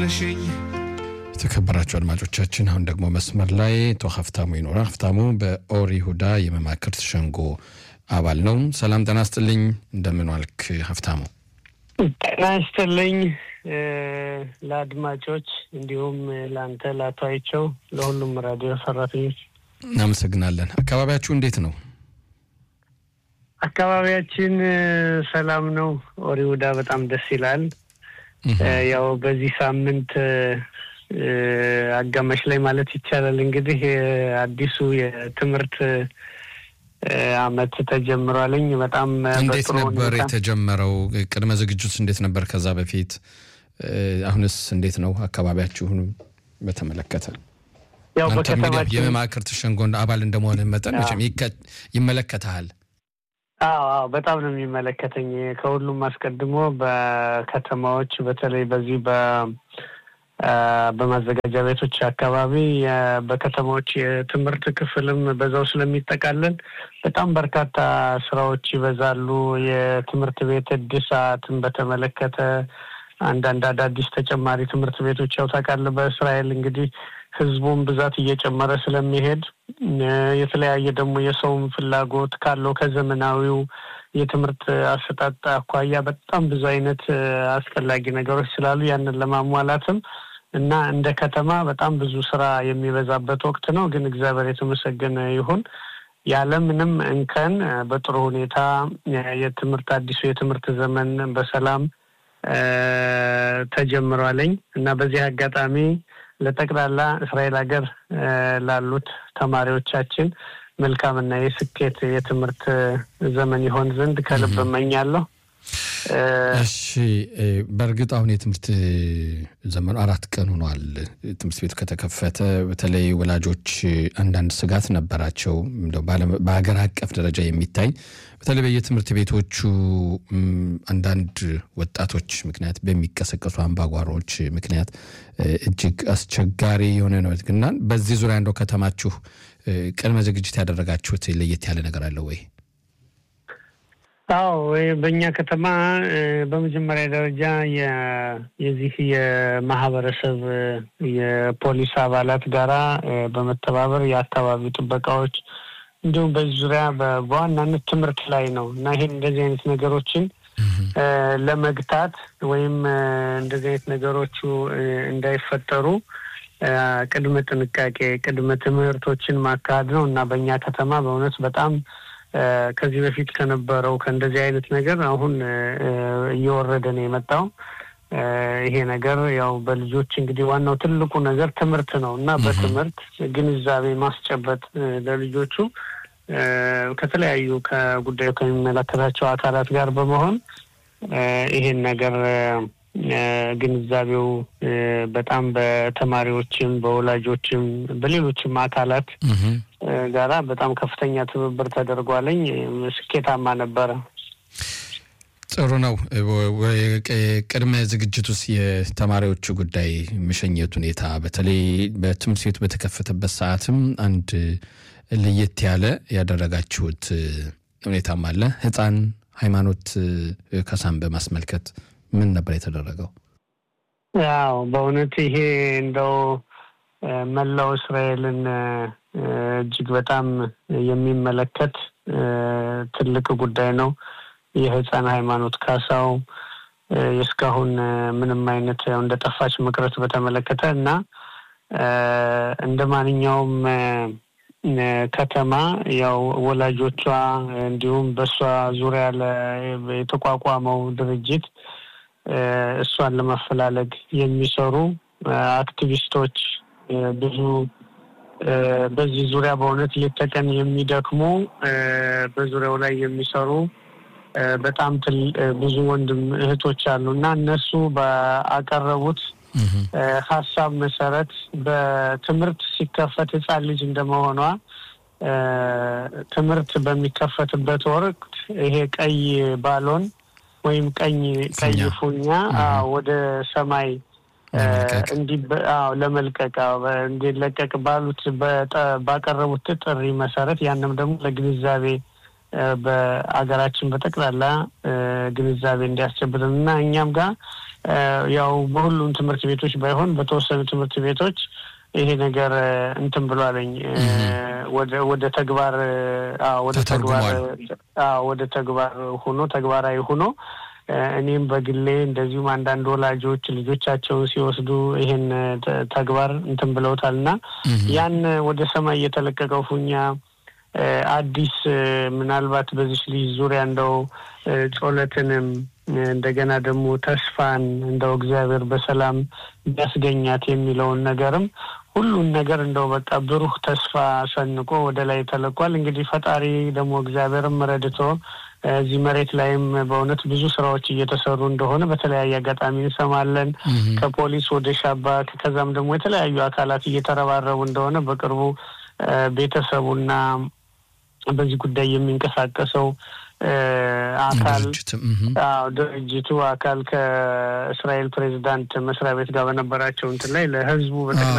ነሽኝ የተከበራቸው አድማጮቻችን አሁን ደግሞ መስመር ላይ አቶ ሀፍታሙ ይኖራል። ሀፍታሙ በኦር ይሁዳ የመማክርት ሸንጎ አባል ነው። ሰላም ጤና ይስጥልኝ። እንደምን ዋልክ ሀፍታሙ? ጤና ይስጥልኝ ለአድማጮች እንዲሁም ለአንተ ለአቶ አይቸው ለሁሉም ራዲዮ ሰራተኞች እናመሰግናለን። አካባቢያችሁ እንዴት ነው? አካባቢያችን ሰላም ነው። ኦር ይሁዳ በጣም ደስ ይላል። ያው በዚህ ሳምንት አጋማሽ ላይ ማለት ይቻላል እንግዲህ አዲሱ የትምህርት አመት ተጀምሯልኝ። በጣም እንዴት ነበር የተጀመረው? ቅድመ ዝግጅት እንዴት ነበር ከዛ በፊት? አሁንስ እንዴት ነው አካባቢያችሁን በተመለከተ? ያው አንተም እንግዲህ በከተማችን የመማክርት ሸንጎ አባል እንደመሆንህ መጠን መቼም ይከ- ይመለከተሃል። አዎ አዎ በጣም ነው የሚመለከተኝ። ከሁሉም አስቀድሞ በከተማዎች በተለይ በዚህ በ አ፣ በማዘጋጃ ቤቶች አካባቢ የ- በከተማዎች የትምህርት ክፍልም በዛው ስለሚጠቃለል በጣም በርካታ ስራዎች ይበዛሉ። የትምህርት ቤት እድሳትን በተመለከተ አንዳንድ አዳዲስ ተጨማሪ ትምህርት ቤቶች ያው ታውቃለህ፣ በእስራኤል እንግዲህ ህዝቡም ብዛት እየጨመረ ስለሚሄድ እ፣ የተለያየ ደግሞ የሰውም ፍላጎት ካለው ከዘመናዊው የትምህርት አሰጣጥ አኳያ በጣም ብዙ አይነት እ፣ አስፈላጊ ነገሮች ስላሉ ያንን ለማሟላትም እና እንደ ከተማ በጣም ብዙ ስራ የሚበዛበት ወቅት ነው። ግን እግዚአብሔር የተመሰገነ ይሁን ያለምንም እንከን እ፣ በጥሩ ሁኔታ እ፣ የትምህርት አዲሱ የትምህርት ዘመን በሰላም እ፣ ተጀምሯለኝ እና በዚህ አጋጣሚ ለጠቅላላ እስራኤል ሀገር እ፣ ላሉት ተማሪዎቻችን መልካምና የስኬት የትምህርት ዘመን ይሆን ዘንድ ከልብ እመኛለሁ። እ፣ እሺ እ፣ በእርግጥ አሁን የትምህርት ዘመኑ አራት ቀን ሆኗል። ትምህርት ቤቱ ከተከፈተ በተለይ ወላጆች አንዳንድ ስጋት ነበራቸው። እንደው በዓለም- በሀገር አቀፍ ደረጃ የሚታይ በተለይ በየትምህርት ቤቶቹ ም፣ አንዳንድ ወጣቶች ምክንያት በሚቀሰቀሱ አምባጓሮች ምክንያት እ፣ እጅግ አስቸጋሪ የሆነ ነው እና በዚህ ዙሪያ እንደው ከተማችሁ እ፣ ቅድመ ዝግጅት ያደረጋችሁት ለየት ያለ ነገር አለ ወይ? አዎ ወይ በእኛ ከተማ እ፣ በመጀመሪያ ደረጃ የ- የዚህ የማህበረሰብ እ፣ የፖሊስ አባላት ጋራ እ፣ በመተባበር የአካባቢው ጥበቃዎች እንዲሁም በዚህ ዙሪያ በ- በዋናነት ትምህርት ላይ ነው እና ይሄን እንደዚህ አይነት ነገሮችን እ፣ ለመግታት ወይም እ፣ እንደዚህ አይነት ነገሮቹ እ፣ እንዳይፈጠሩ እ፣ ቅድመ ጥንቃቄ ቅድመ ትምህርቶችን ማካሄድ ነው እና በእኛ ከተማ በእውነት በጣም እ፣ ከዚህ በፊት ከነበረው ከእንደዚህ አይነት ነገር አሁን እ፣ እ፣ እየወረደ ነው የመጣው። እ፣ ይሄ ነገር ያው በልጆች እንግዲህ ዋናው ትልቁ ነገር ትምህርት ነው እና በትምህርት ግንዛቤ ማስጨበጥ እ፣ ለልጆቹ እ፣ ከተለያዩ ከጉዳዩ ከሚመለከታቸው አካላት ጋር በመሆን እ፣ ይሄን ነገር እ፣ ግንዛቤው እ፣ በጣም በተማሪዎችም በወላጆችም በሌሎችም አካላት እህ እ፣ ጋራ በጣም ከፍተኛ ትብብር ተደርጓለኝ። እ፣ ስኬታማ ነበረ። ጥሩ ነው። ወ- ወ- ቅድመ ዝግጅት ውስጥ የተማሪዎቹ ጉዳይ መሸኘት ሁኔታ በተለይ በትምህርት ቤቱ በተከፈተበት ሰዓትም አንድ ለየት ያለ ያደረጋችሁት ሁኔታም አለ። ሕፃን ሃይማኖት ከሳን በማስመልከት ምን ነበር የተደረገው? ያው በእውነት ይሄ እንደው እ፣ መላው እስራኤልን እ፣ እጅግ በጣም የሚመለከት እ፣ ትልቅ ጉዳይ ነው። የህፃን ሃይማኖት ካሳው እ፣ እስካሁን እ፣ ምንም አይነት ያው እንደ ጠፋች መቅረት በተመለከተ እና እ፣ እንደ ማንኛውም እ፣ እ፣ ከተማ ያው ወላጆቿ እንዲሁም በእሷ ዙሪያ ለ- የተቋቋመው ድርጅት እ፣ እሷን ለማፈላለግ የሚሰሩ እ፣ አክቲቪስቶች እ፣ ብዙ እ፣ በዚህ ዙሪያ በእውነት ሌት ተቀን የሚደክሙ እ፣ በዙሪያው ላይ የሚሰሩ እ፣ በጣም ትል እ፣ ብዙ ወንድም እህቶች አሉ እና እነሱ ባቀረቡት እ፣ ሀሳብ መሰረት በትምህርት ሲከፈት ህፃን ልጅ እንደመሆኗ እ፣ ትምህርት በሚከፈትበት ወቅት ይሄ ቀይ ባሎን ወይም ቀኝ ቀይ ፊኛ። ፉኛ አዎ፣ ወደ ሰማይ እ፣ ለመልቀቅ። እንዲ- አዎ፣ ለመልቀቅ አዎ፣ በ- እንዲለቀቅ ባሉት በጠ- ባቀረቡት ጥሪ መሰረት ያንም ደግሞ ለግንዛቤ በአገራችን በጠቅላላ ግንዛቤ እንዲያስጨብጥን እና እኛም ጋር ያው በሁሉም ትምህርት ቤቶች ባይሆን በተወሰኑ ትምህርት ቤቶች ይሄ ነገር እንትን ብሏለኝ ወደ ተግባር ወደ ተግባር ወደ ተግባር ሆኖ ተግባራዊ ሆኖ እኔም በግሌ እንደዚሁም አንዳንድ ወላጆች ልጆቻቸውን ሲወስዱ ይሄን ተግባር እንትን ብለውታል እና ያን ወደ ሰማይ የተለቀቀው ፉኛ አዲስ ምናልባት በዚች ልጅ ዙሪያ እንደው ጾለትንም እንደገና ደግሞ ተስፋን እንደው እግዚአብሔር በሰላም ቢያስገኛት የሚለውን ነገርም ሁሉን ነገር እንደው በቃ ብሩህ ተስፋ ሰንቆ ወደ ላይ ተለቋል። እንግዲህ ፈጣሪ ደግሞ እግዚአብሔርም ረድቶ እዚህ መሬት ላይም በእውነት ብዙ ስራዎች እየተሰሩ እንደሆነ በተለያየ አጋጣሚ እንሰማለን። ከፖሊስ ወደ ሻባክ ከዛም ደግሞ የተለያዩ አካላት እየተረባረቡ እንደሆነ በቅርቡ ቤተሰቡና በዚህ ጉዳይ የሚንቀሳቀሰው አካል ድርጅቱ አካል ከእስራኤል ፕሬዚዳንት መስሪያ ቤት ጋር በነበራቸው እንትን ላይ ለህዝቡ